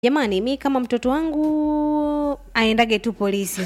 jamani mi kama mtoto wangu aendage tu polisi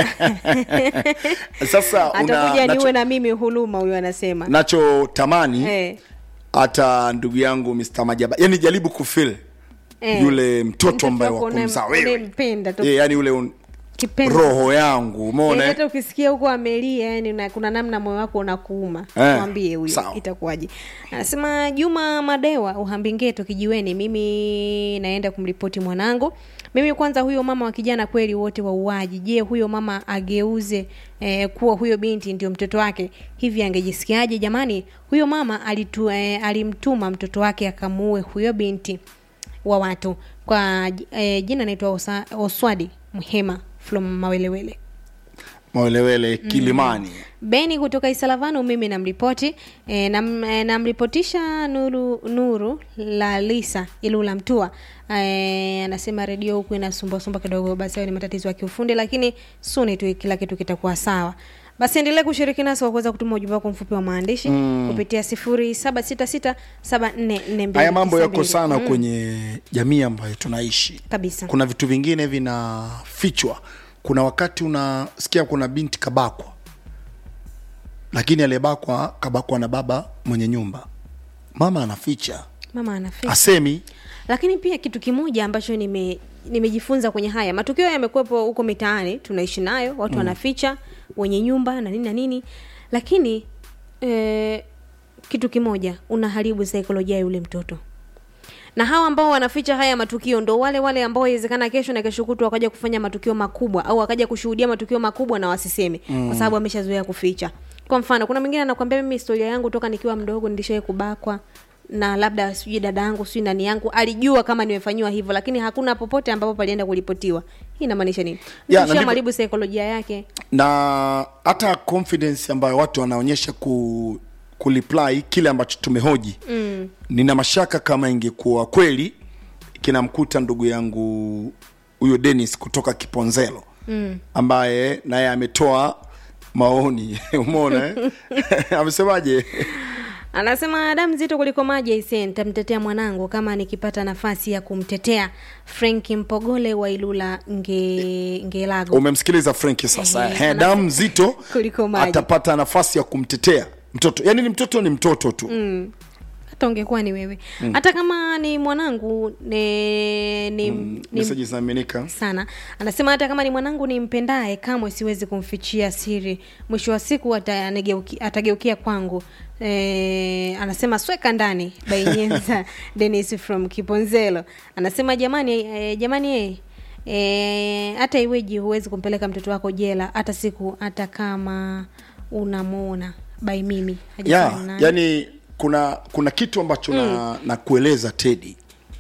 sasa una, atakuja niwe nacho, na mimi huluma huyo anasema nachotamani Eh, hata ndugu yangu Mr. Majaba yani jaribu kufil eh. yule mtoto ambaye wako wakumzaa unaye- wewe unayempenda tu yeah, yani ule un, kipenzi. roho yangu umeona Eh, eh? hata ukisikia huko amelia yani una, kuna namna moyo wako unakuuma Eh, mwambie huyo sawa. itakuwaje anasema juma madewa uhambigeto kijiweni mimi naenda kumripoti mwanangu mimi kwanza huyo mama wa kijana kweli wote wauaji je huyo mama ageuze eh, kuwa huyo binti ndio mtoto wake hivi angejisikiaje jamani huyo mama alitu, eh, alimtuma mtoto wake akamuue huyo binti wa watu kwa eh, jina naitwa Osa- oswadi mhema from mawelewele mawelewele kilimani beni kutoka isalavano mimi namripoti e, nam, e, namripotisha nuru nuru la lisa ilula mtua e, anasema redio huku inasumbuasumba kidogo basi hayo ni matatizo ya kiufundi lakini suni tu kila kitu kitakuwa sawa basi endelee kushiriki nasi kwa kuweza kutuma ujumbe wako mfupi wa maandishi mm. kupitia sifuri saba sita sita saba nne nne mbili haya mambo tisa yako mbili. sana kwenye jamii ambayo tunaishi kabisa kuna vitu vingine vinafichwa kuna wakati unasikia kuna binti kabakwa lakini aliyebakwa kabakwa na baba mwenye nyumba mama anaficha mama anafika asemi lakini pia kitu kimoja ambacho nime nimejifunza kwenye haya matukio yamekuwepo huko mitaani tunaishi nayo watu mm. wanaficha wenye nyumba na nini na nini lakini e, kitu kimoja unaharibu saikolojia ya yule mtoto na hawa ambao wanaficha haya matukio ndo wale wale ambao inawezekana kesho na kesho kutwa wakaja kufanya matukio makubwa au wakaja kushuhudia matukio makubwa na wasiseme mm. kwa sababu ameshazoea kuficha kwa mfano kuna mwingine anakwambia mimi historia yangu toka nikiwa mdogo nilishawai kubakwa na labda sijui dada yangu sijui nani yangu alijua kama nimefanyiwa hivyo lakini hakuna popote ambapo palienda kuripotiwa hii inamaanisha nini Ya, na ndivyo- mharibu saikolojia yake na hata confidence ambayo watu wanaonyesha ku kuliply kile ambacho tumehoji mm. nina mashaka kama ingekuwa kweli kinamkuta ndugu yangu huyo Dennis kutoka Kiponzelo mm. ambaye naye ametoa maoni umeona eh? amesemaje anasema damu zito kuliko maji aisee nitamtetea mwanangu kama nikipata nafasi ya kumtetea frank mpogole wa ilula nge, ngelago umemsikiliza Frank sasa Ehe, He, ana- damu nzito Kuliko maji. atapata nafasi ya kumtetea mtoto yaani ni mtoto ni mtoto tu mm. hata ungekuwa ni wewe hata kama ni mwanangu ne, ni, ni meseji zinaaminika sana anasema hata kama ni mwanangu nimpendaye kamwe siwezi kumfichia siri mwisho wa siku ata- anigeuki- atageukia kwangu e, anasema sweka ndani bainyenza denis from kiponzelo anasema jamani e, jamani e, e, hata iweji huwezi kumpeleka mtoto wako jela hata siku hata kama unamwona bai mimi ya Hajafanya naye. yani kuna kuna kitu ambacho na, na kueleza tedi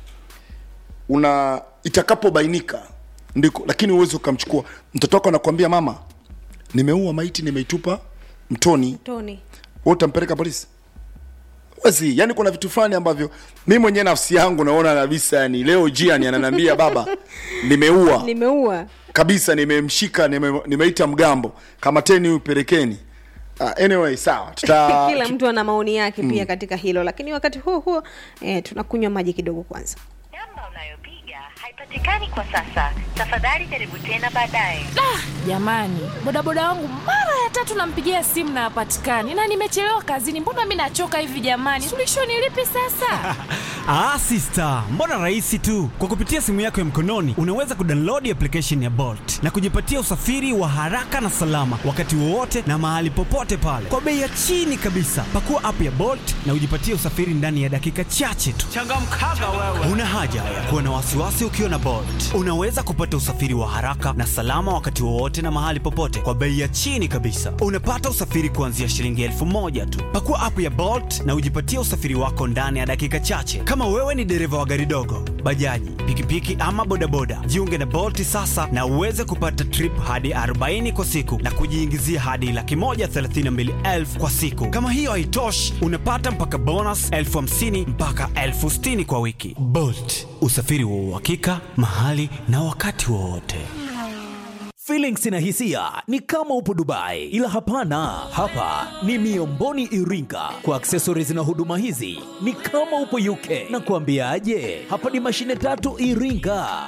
una itakapobainika ndiko lakini uwezi ukamchukua mtoto wako anakuambia mama nimeua maiti nimeitupa mtoni tony wewe utampeleka polisi wezi yani kuna vitu fulani ambavyo mi mwenyewe nafsi yangu naona kabisa yani leo jiani ananiambia baba nimeua nimeua kabisa nimemshika nime, nimeita mgambo kamateni huyu pelekeni uh, anyway sawa tuta kila mtu ana maoni yake pia katika hilo lakini wakati huo huo eh, tunakunywa maji kidogo kwanza namba unayopiga haipatikani kwa sasa tafadhali jaribu tena baadaye jamani bodaboda wangu mara ya tatu nampigia simu na hapatikani na nimechelewa kazini mbona mi nachoka hivi jamani suluhisho ni lipi sasa Ah, sister, mbona rahisi tu. Kwa kupitia simu yako ya mkononi unaweza kudownload application ya Bolt na kujipatia usafiri wa haraka na salama wakati wowote na mahali popote pale kwa bei ya chini kabisa. Pakua app ya Bolt na ujipatie usafiri ndani ya dakika chache tu. Changamkaga wewe. Una haja ya kuwa na wasiwasi ukiwa na Bolt. Unaweza kupata usafiri wa haraka na salama wakati wowote na mahali popote kwa bei ya chini kabisa. Unapata usafiri kuanzia shilingi elfu moja tu. Pakua app ya Bolt na ujipatie usafiri wako ndani ya dakika chache. Kama wewe ni dereva wa gari dogo, bajaji, pikipiki ama bodaboda, jiunge na Bolt sasa na uweze kupata trip hadi 40 kwa siku na kujiingizia hadi laki moja thelathini na mbili elfu kwa siku. Kama hiyo haitoshi, unapata mpaka bonus elfu hamsini mpaka elfu sitini kwa wiki. Bolt, usafiri wa uhakika mahali na wakati wowote. Feelings na hisia ni kama upo Dubai, ila hapana, hapa ni Miomboni Iringa. Kwa accessories na huduma hizi ni kama upo UK. Na kuambiaje, hapa ni mashine tatu Iringa.